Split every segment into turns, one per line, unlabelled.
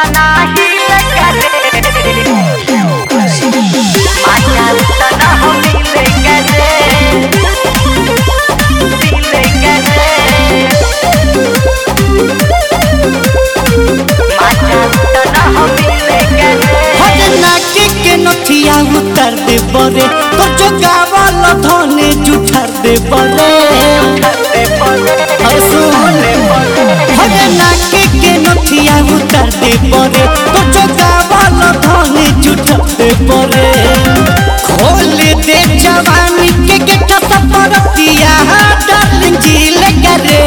तना हिल करे माया तना हो मिले करे मिले करे माया तना हो मिले करे
हर नाके के नथिया उतर दे बरे तो जो गावल धने जुठर दे बरे हर सुन हर नाके के नथिया उतर दे बरे तो जो गावल धने जुठर दे बरे खोल दे जवानी के गेट सपरतिया डार्लिंग जिल करे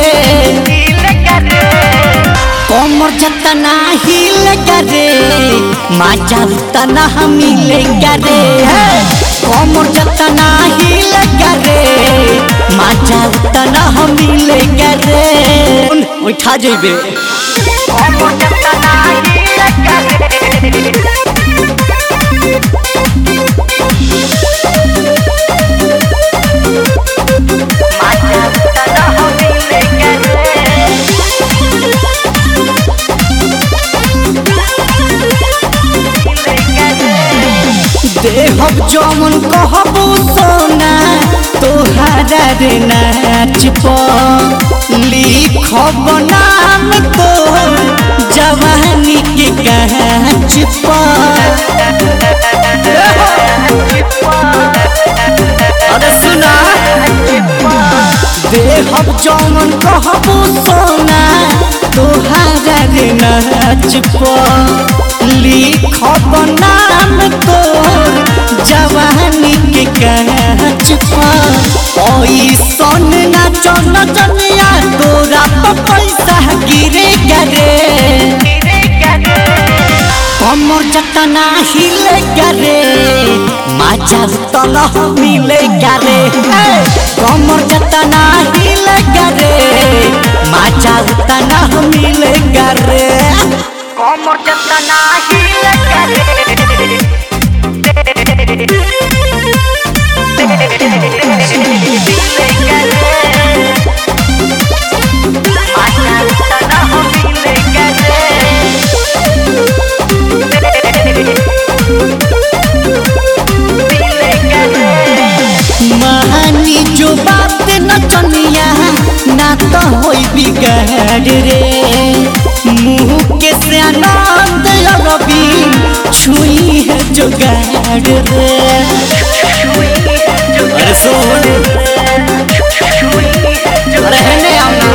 कमर जतना हिल करे माजा उतना मिले करे कमर जतना हिल करे माजा उतना मिले करे उठा जेबे देहब जमन कहबो सोना तोहारा रे नाच पर लिखब नाम तो जवानी के कांच पर अरे सुना देहब जमन कहबो सोना तोहारा रे नाच पर लिखब नाम तो जवानी के कांच पर ऐसन नाच नचनिया तोरा पर पैसा गिरे करे कमर जतना हिले करे माजा तल मिले करे कमर जतना हिले करे माजा तना मिले करे
कमर जतना हिल करे
महानी जो बात नचनिया ना तो होई बिगाड़ रे मुँह के से आनंद रवि छुई है जो गाड़ रे अरे सोन अरे हेने आना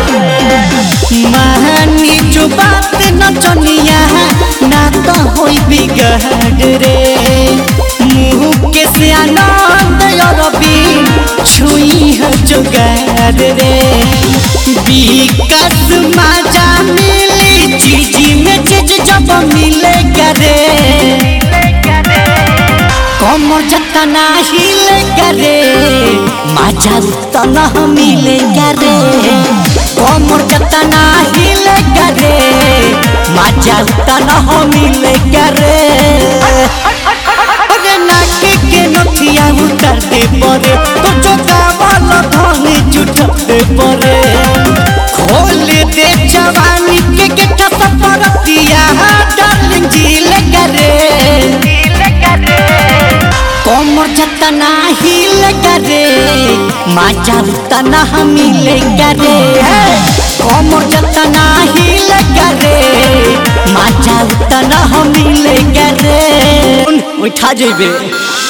महानी जो बात नचनिया ना तो होई बिगाड़ रे मुँह के से आनंद रवि छुई है जो गाड़ रे विकास माजा मिली चीजी में चीज जब मिले करे कमर जतना हिले करे माजा उतना मिले करे कमर जतना हिले करे माजा उतना मिले करे अरे नाके के नथिया उतर दे परे तो जो गावल धनी जुटते परे खोल दे जवानी के गेट सपरतिया डार्लिंग जिल करे कमर जतना हिल करे माजा उतना मिले करे कमर जतना हिल करे माजा उतना मिले करे उठा जेबे